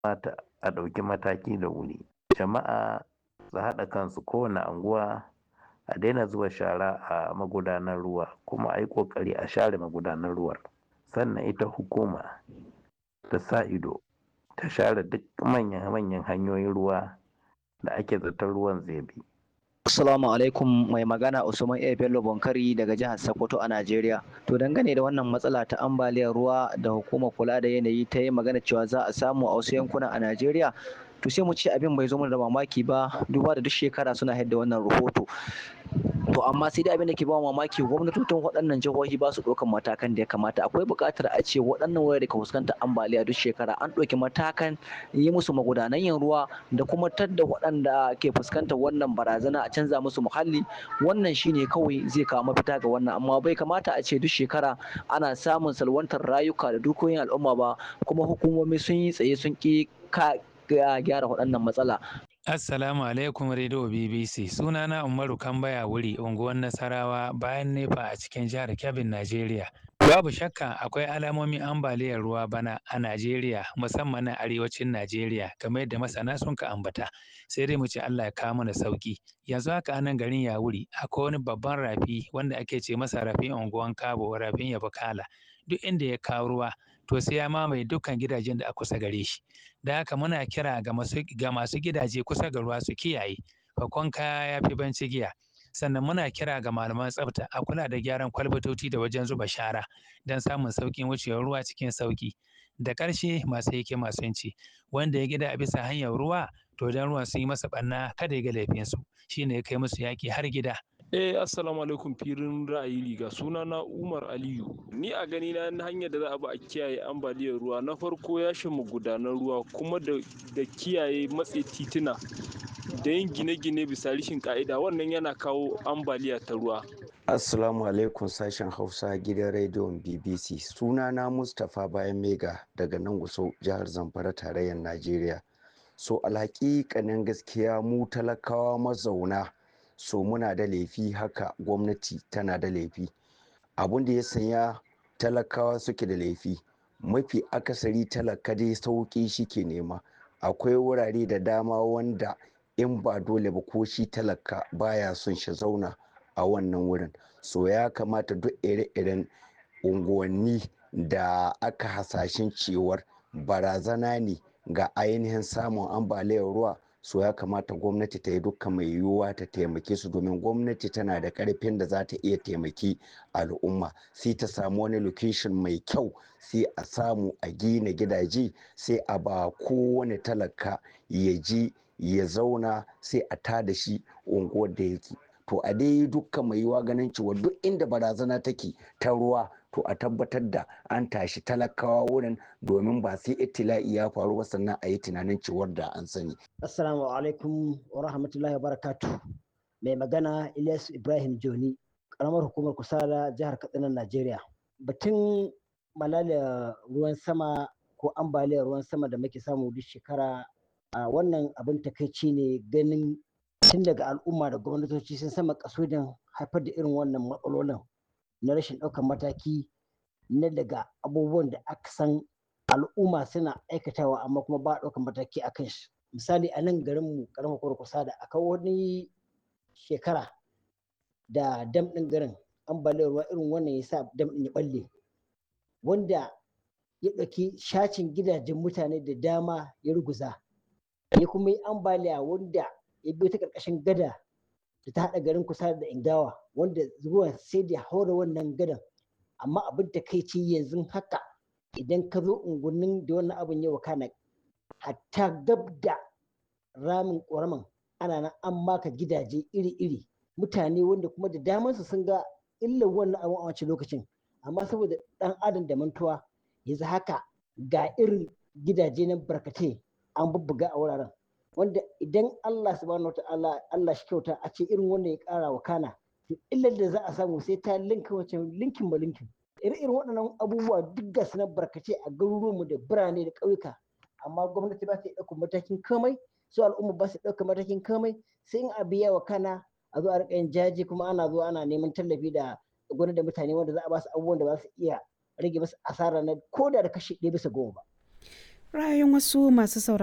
kamata a ɗauki mataki da wuri jama'a su haɗa kansu kowane anguwa a daina zuba shara a magudanar ruwa kuma a yi ƙoƙari a share magudanar ruwar sannan ita hukuma ta sa ido ta share duk manyan hanyoyin ruwa da ake zaton ruwan zai bi Assalamu alaikum mai magana Usman A. Bello Bonkari daga jihar Sokoto a Najeriya. To dangane da wannan matsala ta ambaliyar ruwa da hukumar kula da yanayi ta yi magana cewa za a samu a wasu yankuna a Najeriya to sai mu ce abin bai zo mana da mamaki ba duba da duk shekara suna haɗa wannan rahoto to amma sai dai abin da ke ba mamaki gwamnatocin waɗannan jihohi ba su ɗaukan matakan da ya kamata akwai buƙatar a ce waɗannan wurare da ka fuskantar ambaliya duk shekara an ɗauki matakan yi musu magudanan yin ruwa da kuma tadda waɗanda ke fuskantar wannan barazana a canza musu muhalli wannan shine kawai zai kawo mafita ga wannan amma bai kamata a ce duk shekara ana samun salwantar rayuka da dukiyoyin al'umma ba kuma hukumomi sun yi tsaye sun ƙi gyara waɗannan matsala Assalamu alaikum Radio BBC. Sunana Umaru Kambaya wuri unguwar Nasarawa bayan nefa a cikin jihar Kebbi, Najeriya. Babu shakka akwai alamomin ambaliyar ruwa bana a Najeriya musamman na arewacin Najeriya kamar yadda masana sun ka ambata. Sai dai mu ce Allah ya kawo mana sauki. Yanzu haka anan garin Yawuri akwai wani babban rafi wanda ake ce masa rafin unguwan Kabo rafin Yabakala. Duk inda ya kawo ruwa to sai ya mamaye dukkan gidajen da a kusa gare shi. Da haka muna kira ga masu ga masu gidaje kusa ga ruwa su kiyaye. Fakon kaya ya fi banci giya. Sannan muna kira ga malaman tsafta a kula da gyaran kwalbatoci da wajen zuba shara don samun sauƙin wucewar ruwa cikin sauƙi. Da ƙarshe masu hikima sun ce wanda ya gida a bisa hanyar ruwa to dan ruwan sun yi masa ɓanna kada ya ga laifinsu shine ya kai musu yaƙi har gida. Eh assalamu alaikum firin ra'ayi riga suna na Umar Aliyu ni a gani na hanyar da za a bi a kiyaye ambaliyar ruwa na farko ya mu gudanar ruwa kuma da, da kiyaye matse tituna da yin gine-gine bisa rishin ka'ida wannan yana kawo ambaliya ta ruwa Assalamu alaikum sashen Hausa gidan rediyon BBC sunana Mustapha Bayan Mega daga nan Gusau jihar Zamfara tarayyar Najeriya so alhaƙiƙanin gaskiya mu talakawa mazauna so muna da laifi haka gwamnati tana da laifi abun da ya sanya talakawa suke da laifi mafi akasari talaka dai sauƙi shi ke nema akwai wurare da dama wanda in ba dole ba ko shi talaka baya son shi zauna a wannan wurin so ya kamata duk ire-iren unguwanni da aka hasashen cewar barazana ne ga ainihin samun ambaliyar ruwa so ya kamata gwamnati ta yi dukka mai yiwuwa ta taimake su domin gwamnati tana da karfin da za ta iya taimaki al'umma sai ta samu wani location mai kyau sai a samu a gina gidaje sai a ba kowane talaka ya ji ya zauna sai a tada shi unguwar da yake to a dai dukkan mai yiwuwa ganin cewa duk inda barazana take ta ruwa to a tabbatar da an tashi talakawa wurin domin ba sai itila'i ya faru ba sannan a yi tunanin cewar da an sani. Assalamu alaikum wa rahmatullahi wa barakatu. Mai magana Ilyas Ibrahim Joni, karamar hukumar Kusala jihar Katsina Najeriya. Batun malalia ruwan sama ko ambaliyar ruwan sama da muke samu duk shekara a wannan abin takaici ne ganin tun daga al'umma da gwamnatoci sun sama kasudin haifar da irin wannan matsalolin na rashin ɗaukar mataki na daga abubuwan da aka san al'umma suna aikatawa amma kuma ba ɗaukar mataki a kan shi misali a nan garin mu karamar kurkusa da aka wani shekara da dam ɗin garin ambaliyar ruwa irin wannan ya sa dam ɗin ya ɓalle wanda ya ɗauki shacin gidajen mutane da dama ya ruguza ya kuma yi ambaliya wanda ya biyo ta ƙarƙashin gada da ta haɗa garin kusa da ingawa wanda ruwan sai da haura wannan gadan amma abin da kai ce yanzu haka idan ka zo unguwannin da wannan abin ya wakana hatta gab da ramin ƙoraman ana nan an maka gidaje iri-iri mutane wanda kuma da damansu sun ga illar wannan abin a wancan lokacin amma saboda ɗan adam da mantuwa yanzu haka ga irin gidaje na barkatai an bubbuga a wuraren wanda idan Allah subhanahu wa ta'ala Allah shi kyauta a ce irin wanda ya kara wa kana to illar da za a samu sai ta linka wace linkin ba linkin irin waɗannan abubuwa duk ga su na barkace a garuruwanmu da birane da ƙauyuka amma gwamnati ba ta ɗaukar matakin komai su al'umma ba su ɗaukar matakin komai sai in a biya wa kana a zo a riƙa yin jaji kuma ana zuwa ana neman tallafi da gwamnati da mutane wanda za a ba su abubuwan da ba su iya rage musu asara na ko da da kashi ɗaya bisa goma ba. ra'ayoyin wasu masu sauraro